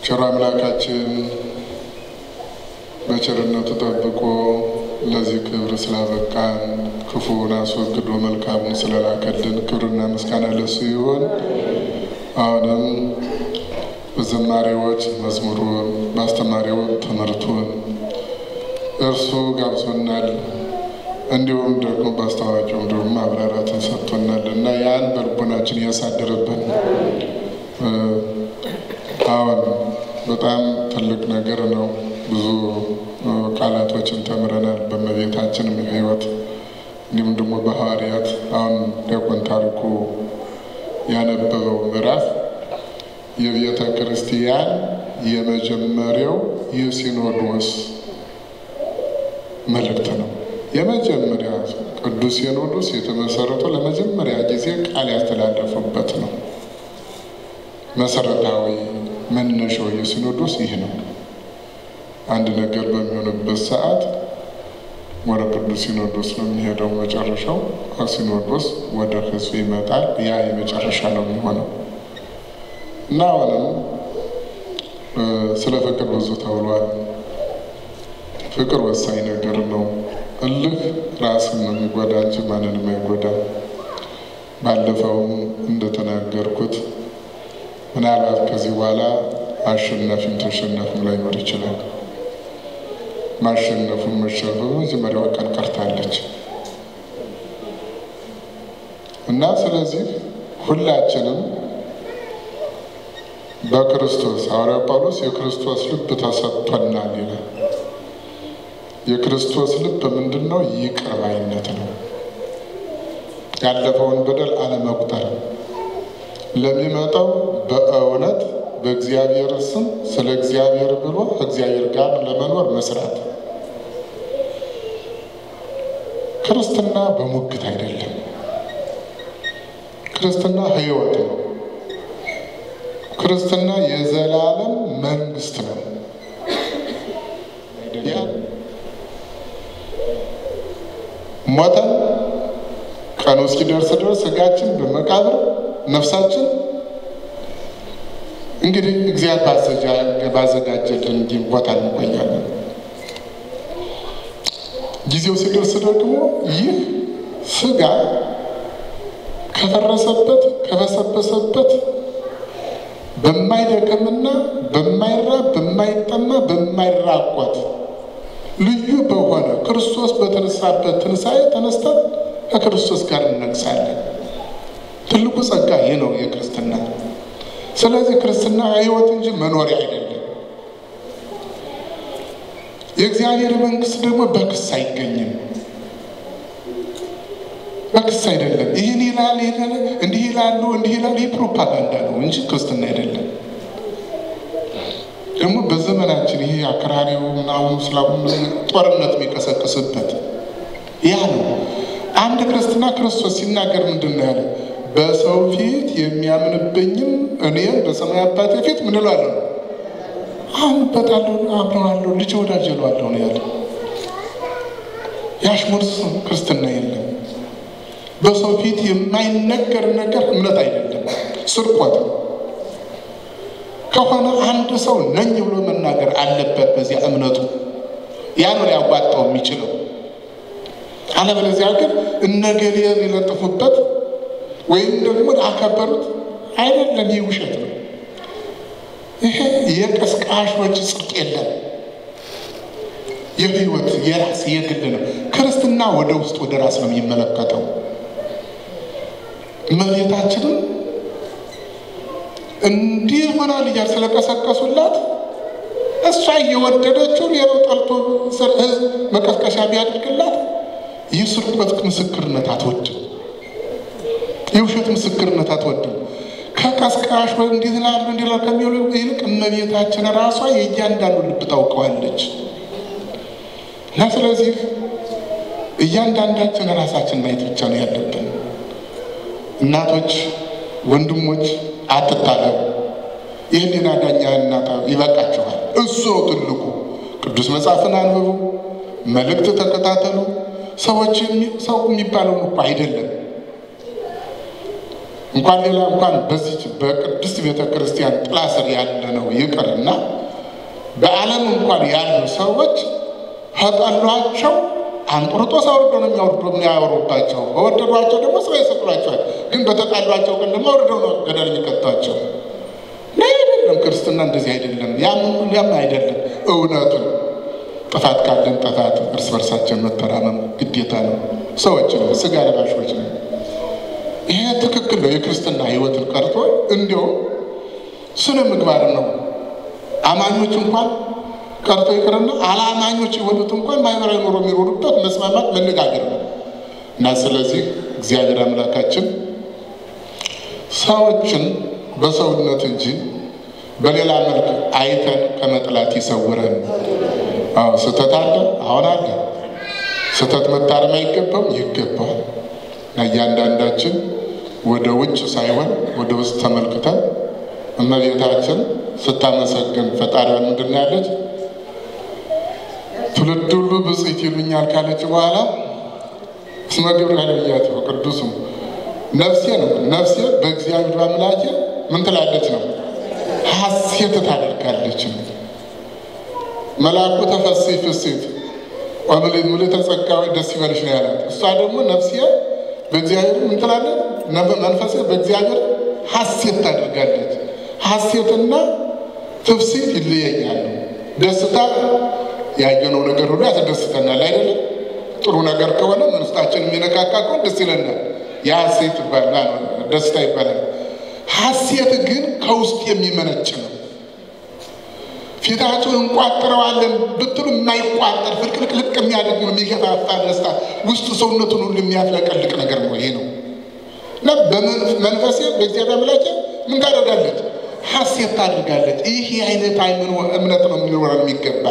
ቸሩ አምላካችን በቸርነቱ ጠብቆ ለዚህ ክብር ስላበቃን ክፉውን አስወግዶ መልካሙን ስለላከልን ክብርና ምስጋና ለሱ ይሆን። አሁንም በዘማሪዎች መዝሙሩን በአስተማሪዎች ትምህርቱን እርሱ ጋብዞናል። እንዲሁም ደግሞ በአስተዋቂውም ደግሞ ማብራራትን ሰጥቶናል እና ያን በልቦናችን እያሳደረብን አሁን በጣም ትልቅ ነገር ነው። ብዙ ቃላቶችን ተምረናል በእመቤታችን ሕይወት እንዲሁም ደግሞ በሐዋርያት አሁን ዲያቆን ታሪኩ ያነበበው ምዕራፍ የቤተ ክርስቲያን የመጀመሪያው የሲኖዶስ መልእክት ነው። የመጀመሪያ ቅዱስ ሲኖዶስ የተመሰረተው ለመጀመሪያ ጊዜ ቃል ያስተላለፉበት ነው። መሰረታዊ መነሻው የሲኖዶስ ይህ ነው። አንድ ነገር በሚሆንበት ሰዓት ወደ ቅዱስ ሲኖዶስ ነው የሚሄደው። መጨረሻው ከሲኖዶስ ወደ ሕዝብ ይመጣል። ያ የመጨረሻ ነው የሚሆነው እና አሁንም ስለ ፍቅር ብዙ ተብሏል። ፍቅር ወሳኝ ነገር ነው። እልህ ራስን ነው የሚጎዳ እንጂ ማንንም አይጎዳም። ባለፈውም እንደተናገርኩት ምናልባት ከዚህ በኋላ አሸናፊም ተሸናፊም ላይኖር ይችላል። ማሸነፉን መሸነፉ መጀመሪያዋ ቀን ቀርታለች እና ስለዚህ ሁላችንም በክርስቶስ ሐዋርያው ጳውሎስ የክርስቶስ ልብ ተሰጥቶናል ይላል። የክርስቶስ ልብ ምንድን ነው? ይቅር ባይነት ነው። ያለፈውን በደል አለመቁጠር፣ ለሚመጣው በእውነት በእግዚአብሔር ስም ስለ እግዚአብሔር ብሎ ከእግዚአብሔር ጋር ለመኖር መስራት። ክርስትና በሙግት አይደለም። ክርስትና ሕይወት ነው። ክርስትና የዘላለም መንግስት ነው። ሞተን ቀኑ እስኪደርስ ድረስ ስጋችን በመቃብር ነፍሳችን እንግዲህ እግዚአብሔር ባዘጋጀልን ቦታ እንቆያለን። ጊዜው ሲደርስ ደግሞ ይህ ስጋ ከፈረሰበት ከበሰበሰበት በማይደክምና በማይራብ በማይጠማ በማይራቆት ልዩ በሆነ ክርስቶስ በተነሳበት ትንሣኤ ተነስተን ከክርስቶስ ጋር እነግሳለን። ትልቁ ጸጋ ይህ ነው የክርስትና። ስለዚህ ክርስትና ሕይወት እንጂ መኖሪያ አይደለም። የእግዚአብሔር መንግስት ደግሞ በክስ አይገኝም። በክስ አይደለም። ይህን ይላል እንዲህ ይላሉ እንዲህ ይላሉ። ይህ ፕሮፓጋንዳ ነው እንጂ ክርስትና አይደለም። ደግሞ በዘመናችን ይሄ አክራሪው ምናምን ስላሙ ጦርነት የሚቀሰቅስበት ያ ነው። አንድ ክርስትና ክርስቶስ ሲናገር ምንድን ነው ያለ? በሰው ፊት የሚያምንብኝም እኔም በሰማይ አባቴ ፊት ምን እላለሁ? አምንበታለሁ፣ አምነዋለሁ፣ ልጅ ወዳጅ እለዋለሁ ነው ያለ። የአሽሙር ክርስትና የለም። በሰው ፊት የማይነገር ነገር እምነት አይደለም፣ ስርቆት ነው። ከሆነ አንድ ሰው ነኝ ብሎ መናገር አለበት በዚያ እምነቱ። ያ ነው ሊያዋጣው የሚችለው። አለበለዚያ ግን እነገሌ ሊለጥፉበት ወይም ደግሞ አከበሩት አይደለም። ይህ ውሸት ነው። ይሄ የቀስቃሾች ጽድቅ የለም። የህይወት የራስ የግል ነው። ክርስትና ወደ ውስጥ ወደ ራስ ነው የሚመለከተው። እመቤታችንም እንዲህ ሆናል እያል ስለቀሰቀሱላት እሷ እየወደደችው ሌላው ጠልቶ ህዝብ መቀስቀሻ ቢያደርግላት ይህ ስርቆት ምስክርነት አትወድም። የውሸት ምስክርነት አትወድም። ከቀስቃሽ ወይ እንዲህ ላሉ እንዲህ ላሉ ከሚሉ ይልቅ እመቤታችን ራሷ የእያንዳንዱ ልብ ታውቀዋለች። እና ስለዚህ እያንዳንዳችን ራሳችን ማየት ብቻ ነው ያለብን። እናቶች፣ ወንድሞች አትታለሉ። የህሊና ዳኛ እናታ ይበቃችኋል። እሱ ነው ትልቁ። ቅዱስ መጽሐፍን አንብቡ፣ መልእክት ተከታተሉ። ሰዎች ሰው የሚባለውን እኮ አይደለም እንኳን ሌላ እንኳን በዚች በቅድስት ቤተ ክርስቲያን ጥላ ስር ያለ ነው ይቅርና በዓለም እንኳን ያሉ ሰዎች ከጠሏቸው አንጦርጦስ አውርዶ ነው የሚያወርዶ የሚያወሩባቸው። በወደዷቸው ደግሞ ስራ ይሰጡላቸዋል። ግን በተጣሏቸው ግን ደግሞ አውርደው ነው ገደል የሚከቷቸው። አይደለም ክርስትና እንደዚህ አይደለም። ያምን ያም አይደለም። እውነቱን ጥፋት ካለን ጥፋት እርስ በርሳችን መተራመም ግዴታ ነው። ሰዎች ነው፣ ስጋ ለባሾች ነው። ይሄ ትክክል ነው። የክርስትና ሕይወትን ቀርቶ እንዲያውም ስነ ምግባር ነው። አማኞች እንኳን ቀርቶ ይቅርና አላማኞች የሆኑት እንኳን ማህበራዊ ኑሮ የሚኖሩበት መስማማት፣ መነጋገር ነው እና ስለዚህ እግዚአብሔር አምላካችን ሰዎችን በሰውነት እንጂ በሌላ መልክ አይተን ከመጥላት ይሰውረን። አዎ ስህተት አለ፣ አሁን አለ። ስህተት መታረም አይገባም፣ ይገባል። እና እያንዳንዳችን ወደ ውጭ ሳይሆን ወደ ውስጥ ተመልክተን እመቤታችን ስታመሰግን ፈጣሪዋን ምንድን ነው ያለች? ትውልድ ሁሉ ብፅዕት ይሉኛል ካለች በኋላ እስመ ገብርኤል ብያትሁ ቅዱስም ነፍሴ ነው ነፍሴ በእግዚአብሔር አምላኬ ምን ትላለች ነው ሐሴት ታደርጋለች ነው። መልአኩ ተፈሥሒ ፍሥሕት ወምልዕተ ጸጋ ደስ ይበልሽ ነው ያላት። እሷ ደግሞ ነፍሴ በእግዚአብሔር ምን ትላለች? መንፈሴ በእግዚአብሔር ሐሴት ታደርጋለች። ሐሴትና ትፍሥሕት ይለያያሉ። ደስታ ያየነው ነገር ሁሉ ያስደስተናል አይደለም? ጥሩ ነገር ከሆነ ውስጣችን የሚነካካ ከሆነ ደስ ይለናል። የሐሴት ይባላል፣ ደስታ ይባላል። ሐሴት ግን ከውስጥ የሚመነጭ ነው። ፊታቸውን እንቋጥረዋለን ብትሉ የማይቋጠር ፍልቅልቅልቅ የሚያደርግ ነው። የሚገፋፋ ደስታ ውስጡ ሰውነቱን ሁሉ የሚያፍለቀልቅ ነገር ነው። ይሄ ነው እና በመንፈሴ በእግዚአብሔር አምላኬ ምን ታደርጋለች? ሐሴት ታደርጋለች። ይህ የአይነት አይምሮ እምነት ነው የሚኖረን የሚገባ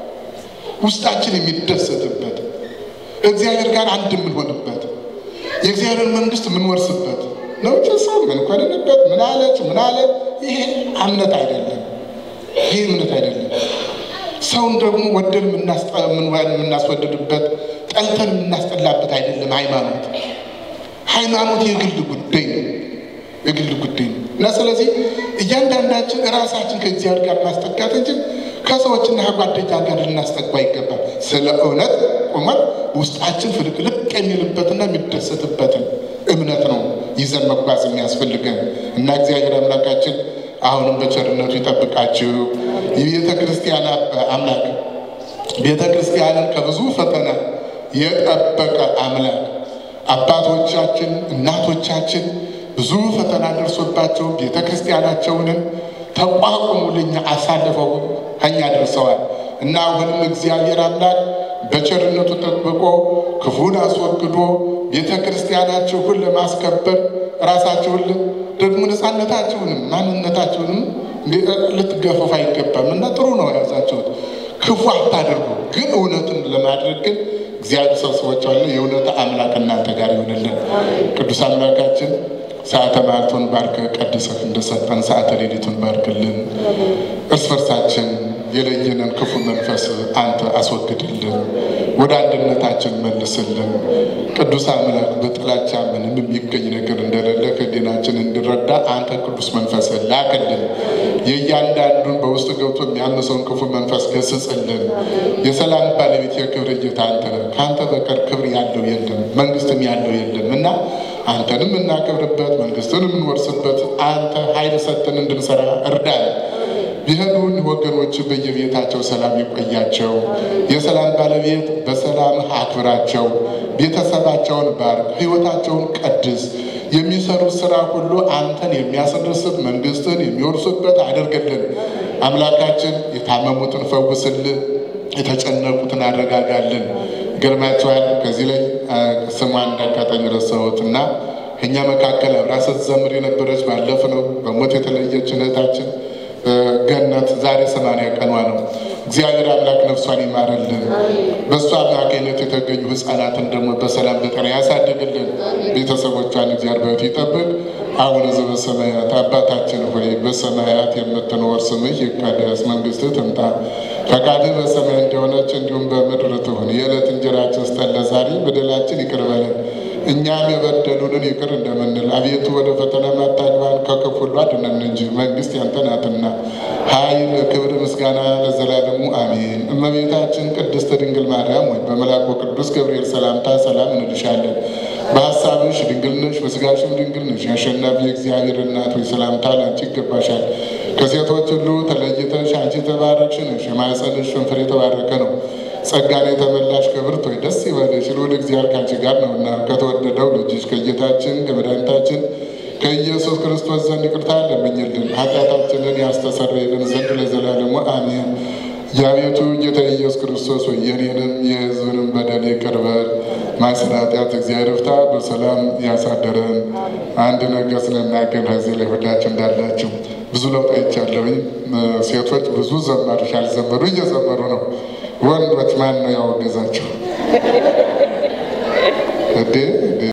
ውስጣችን የሚደሰትበት እግዚአብሔር ጋር አንድ የምንሆንበት የእግዚአብሔር መንግስት የምንወርስበት ነው። ሰው ምን ኮንንበት ምን አለች ምን አለ ይሄ እምነት አይደለም። ይሄ እምነት አይደለም። ሰውን ደግሞ ወደን የምናስወድድበት ጠልተን የምናስጠላበት አይደለም። ሃይማኖት ሃይማኖት የግል ጉዳይ ነው። የግል ጉዳይ ነው እና ስለዚህ እያንዳንዳችን ራሳችን ከእግዚአብሔር ጋር ማስጠጋት እንጂ ከሰዎችና ከጓደኛ ጋር ልናስጠጉ አይገባም። ስለ እውነት ቁመን ውስጣችን ፍልቅልቅ የሚልበትና የሚደሰትበትን እምነት ነው ይዘን መጓዝ የሚያስፈልገን እና እግዚአብሔር አምላካችን አሁንም በቸርነቱ ይጠብቃችሁ። የቤተ ክርስቲያን አምላክ ቤተ ክርስቲያንን ከብዙ ፈተና የጠበቀ አምላክ አባቶቻችን እናቶቻችን ብዙ ፈተና ደርሶባቸው ቤተ ክርስቲያናቸውንን ተቋቁሙ ለኛ አሳልፈው እኛ ደርሰዋል እና አሁንም እግዚአብሔር አምላክ በቸርነቱ ጠብቆ ክፉን አስወግዶ ቤተ ክርስቲያናችሁን ለማስከበር ራሳችሁን ደግሞ ነፃነታችሁንም ማንነታችሁንም ልትገፈፉ አይገባም እና ጥሩ ነው ያዛችሁት። ክፉ አታደርጉ፣ ግን እውነትን ለማድረግ ግን እግዚአብሔር ሰብስቦቻለ የእውነት አምላክ እናንተ ጋር ይሆንልን። ቅዱስ አምላካችን ሰዓተ ማዕልቱን ባርከ ቀድሰህ እንደሰጠን ሰዓተ ሌሊቱን ባርክልን። እርስ በርሳችን የለየንን ክፉ መንፈስ አንተ አስወግድልን፣ ወደ አንድነታችን መልስልን። ቅዱስ አምላክ በጥላቻ ምንም የሚገኝ ነገር እንደሌለ ከዲናችን እንድረዳ አንተ ቅዱስ መንፈስ ላክልን። የእያንዳንዱን በውስጥ ገብቶ የሚያምሰውን ክፉ መንፈስ ገስጽልን። የሰላም ባለቤት የክብር ጌታ አንተ ነህ። ከአንተ በቀር ክብር ያለው የለም፣ መንግስትም ያለው የለም እና አንተንም እናከብርበት መንግስትን የምንወርስበት አንተ ኃይል ሰጥተን እንድንሰራ እርዳን። ቢሄዱን ወገኖች በየቤታቸው ሰላም ይቆያቸው። የሰላም ባለቤት በሰላም አክብራቸው። ቤተሰባቸውን ባርክ፣ ሕይወታቸውን ቀድስ። የሚሰሩት ስራ ሁሉ አንተን የሚያስደስት መንግስትን የሚወርሱበት አድርግልን። አምላካችን የታመሙትን ፈውስልን፣ የተጨነቁትን አረጋጋልን። ይገርማቸዋል። ከዚህ ላይ ስሟን እንዳጋጣሚ ረሳሁት እና እኛ መካከል አብራ ስትዘምር የነበረች ባለፍ ነው በሞት የተለየች እህታችን ገነት ዛሬ ሰማንያ ቀኗ ነው። እግዚአብሔር አምላክ ነፍሷን ይማርልን። በእሷ አማካኝነት የተገኙ ህፃናትን ደግሞ በሰላም በጤና ያሳድግልን። ቤተሰቦቿን እግዚአብሔር በሕይወት ይጠብቅ። አቡነ ዘበሰማያት አባታችን ሆይ በሰማያት የምትኖር ስምህ ይቀደስ፣ መንግስትህ ትምጣ፣ ፈቃድህ በሰማይ እንደሆነች እንዲሁም በምድር ትሁን። የዕለት እንጀራችን ስጠን ዛሬ፣ በደላችን ይቅር በለን እኛም የበደሉንን ይቅር እንደምንል አቤቱ ወደ ፈተና አታግባን ከክፉ ሁሉ አድነን እንጂ መንግስት ያንተ ናትና ኃይል፣ ክብር፣ ምስጋና ለዘላለሙ አሜን። እመቤታችን ቅድስት ድንግል ማርያም ወይ በመልአኩ ቅዱስ ገብርኤል ሰላምታ ሰላም እንልሻለን። በሀሳብሽ ድንግል ነሽ፣ በስጋሽም ድንግል ነሽ። የአሸናፊ የእግዚአብሔር እናት ወይ ሰላምታ ላንቺ ይገባሻል። ከሴቶች ሁሉ ተለይተሽ አንቺ የተባረክሽ ነሽ፣ የማኅፀንሽ ፍሬ የተባረከ ነው። ጸጋን የተመላሽ ክብርት ሆይ ደስ ይበልሽ፣ ልዑል እግዚአብሔር ከአንቺ ጋር ነውና ከተወደደው ልጅሽ ከጌታችን ከመድኃኒታችን ከኢየሱስ ክርስቶስ ዘንድ ይቅርታ ለምኝልን ኃጢአታችንን ያስተሰርይልን ዘንድ ለዘላለሙ አሜን። የአቤቱ ጌታ ኢየሱስ ክርስቶስ ሆይ የኔንም የሕዝብንም በደል ይቅር በል። ማይሰራ ኃጢአት እግዚአብሔር ፍታ። በሰላም ያሳደረን አንድ ነገር ስንናገር ከዚህ ላይ ሁላችሁ እንዳላችሁ ብዙ ለውጥ አይቻለሁኝ። ሴቶች ብዙ ዘመሮች ያልዘመሩ እየዘመሩ ነው። ወንዶች ማን ነው ያወገዛቸው? እንዴ